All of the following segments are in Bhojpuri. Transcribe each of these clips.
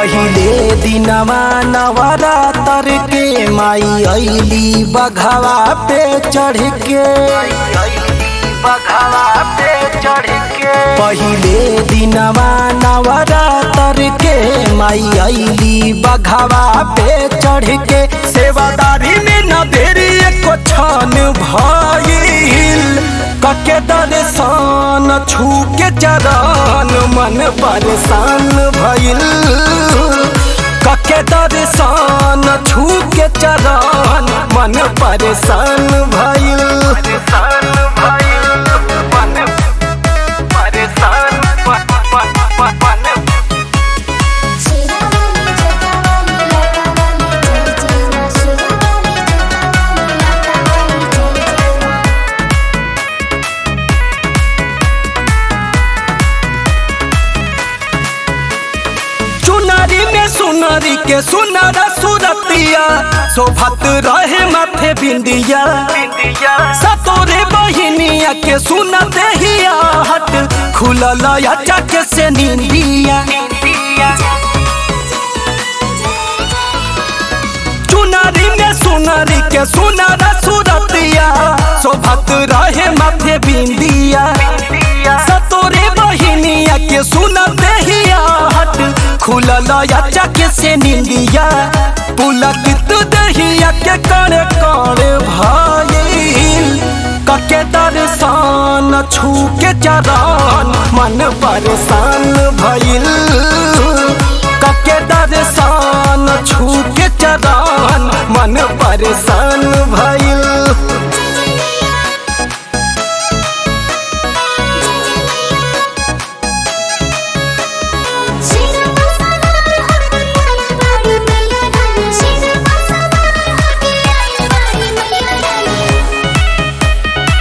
पहिले दिनवा नवरातर के माई अली बघवा पे चढ़ के बघवा पे चढ़ के पहिले दिनवा नवरातर के माई अली बघवा पे चढ़ के सेवादारी में न देरी एको छान भइल कके दर्शन छू के चरण मन परेशान भइल कके दर्शन छू के चरण मन परेशान भइल परेशान भइल मन परेशान मन शिरावाली जटावाली लटावाली जय जय मा शिरावाली जटावाली लटावाली जय जय मा चुनरी में सुनरी के सुनर सुरतिया शोभत रहे माथे बिंदिया सतोरे बहिनिया के सुनत हिया हट खुलल अचक से निंदिया चुनरी में सुनरी के सुनर सुरतिया शोभत रहे माथे बिंदिया सतोरे बहिनिया के सुनत हिया हट खुलल अचक से निंदिया पुलकित दहिया के कण कण भइल कके दर्शन छू के चरण मन परेशान भइल कके दर्शन छू के चरण मन परेशान भइल शिरावा सवार होके आई बारी मैया रानी शिरावा सवार होके आई बारी मैया रानी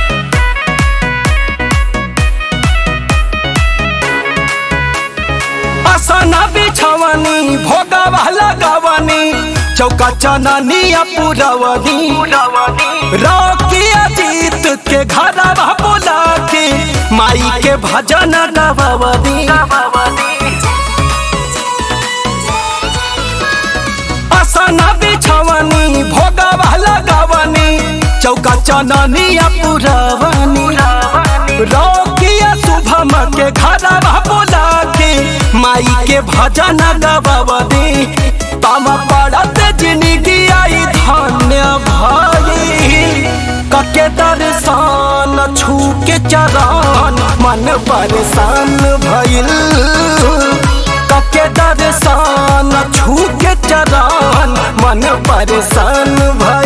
असना बिछवनी भोगवा लगवनी चौका चननिया पुरवनी रौकिया जीत के घरवा बोला के माई के भजन गवनी असना बिछवनी भोगवा लगवनी चौका चननिया पुरवनी रौकिया शुभम के घरवा बोला के माई के भजन गवनी तम पड़त जिंदगी आई धन्य भाई कके दर्शन छू के चरण मन परेशान भइल कके दर्शन छू के चरण मन परेशान भइल